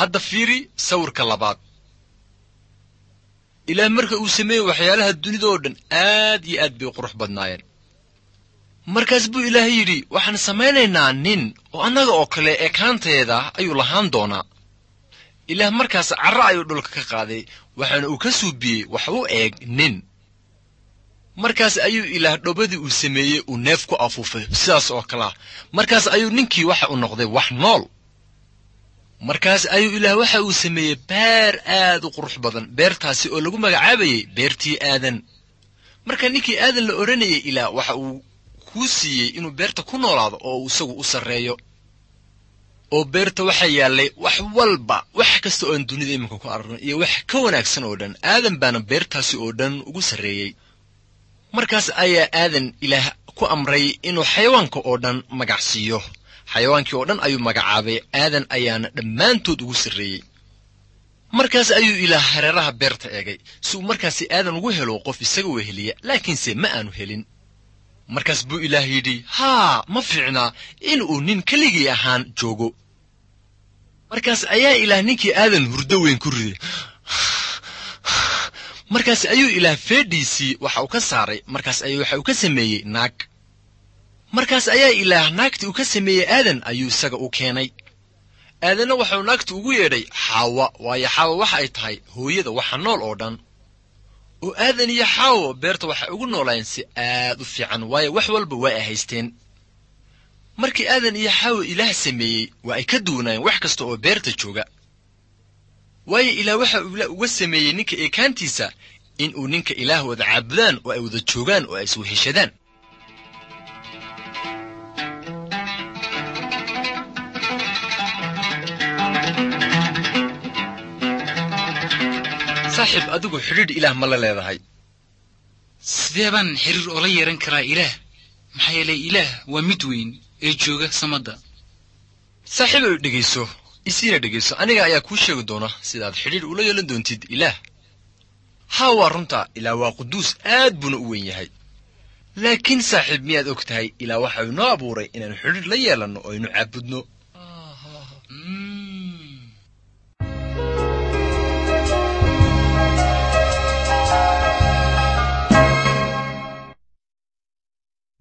hadda fiiri sawirka labaad ilaah marka uu sameeyey waxyaalaha dunida oo dhan aad iyo aad bay u qurux badnaayeen markaas buu ilaah yidhi waxaan samaynaynaa nin oo annaga oo kale ekaanteeda ayuu lahaan doonaa ilaah markaas carro ayuu dhulka ka qaaday waxaana uu ka suubiyey wax u eeg nin markaas ayuu ilaah dhobadii uu sameeyey uu neef ku afuufay sidaas oo kalea markaas ayuu ninkii waxa uu noqday wax nool markaas ayuu ilaah waxa uu sameeyey beer aad u qurux badan beertaasi oo lagu magacaabayey beertii aadan marka ninkii aadan la odhanayay ilaah waxa uu kuu siiyey inuu beerta ku noolaado oo uu isagu u sarreeyo oo beerta waxaa yaallay wax walba wax kasta oo aan dunida iminka ku aragno iyo wax ka wanaagsan oo dhan aadan baana beertaasi oo dhan ugu sarreeyey markaas ayaa aadan ilaah ku amray inuu xayawaanka oo dhan magac siiyo xayawaankii oo dhan ayuu magacaabay aadan ayaana dhammaantood ugu sarreeyey markaas ayuu ilaah hareeraha beerta eegay si uu markaasi aadan ugu helo qof isaga weheliya laakiinse ma aanu helin markaas buu ilaah yidhi haa ma fiicnaa in uu nin keligii ahaan joogo markaas ayaa ilaah ninkii aadan hurdo weyn ku riday markaas ayuu ilaah feedhiisii waxa uu ka saaray markaas ayuu waxa uu ka sameeyey naag markaas ayaa ilaah naagtii uu ka sameeyey aadan ayuu isaga u keenay aadanna waxauu naagti ugu yeedhay xaawa waayo xaawa waxa ay tahay hooyada waxa nool oo dhan oo aadan iyo xaawo beerta waxay ugu noolaayeen si aad u fiican waayo wax walba waa ay haysteen markii aadan iyo xaawo ilaah sameeyey waa ay ka duwanaayeen wax kasta oo beerta jooga waayo ilaah waxa uu uga sameeyey ninka eekaantiisa in uu ninka ilaah wada caabudaan oo ay wada joogaan oo ay isweheshadaan saaxiib adigu xidhiidh ilaah ma la leedahay sidee baan xiriir oola yeehan karaa ilaah maxaa yeelay ilaah waa mid weyn ee jooga samadda saaxiib ay dhegayso isiina dhegayso aniga ayaa kuu sheegi doona sidaad xidhiidh ula yeelan doontid ilaah haa waa runta ilaah waa quduus aad buuna u weyn yahay laakiin saaxiib miyaad og tahay ilaah waxa uu noo abuuray inaannu xidhiidh la yeelanno oo aynu caabudno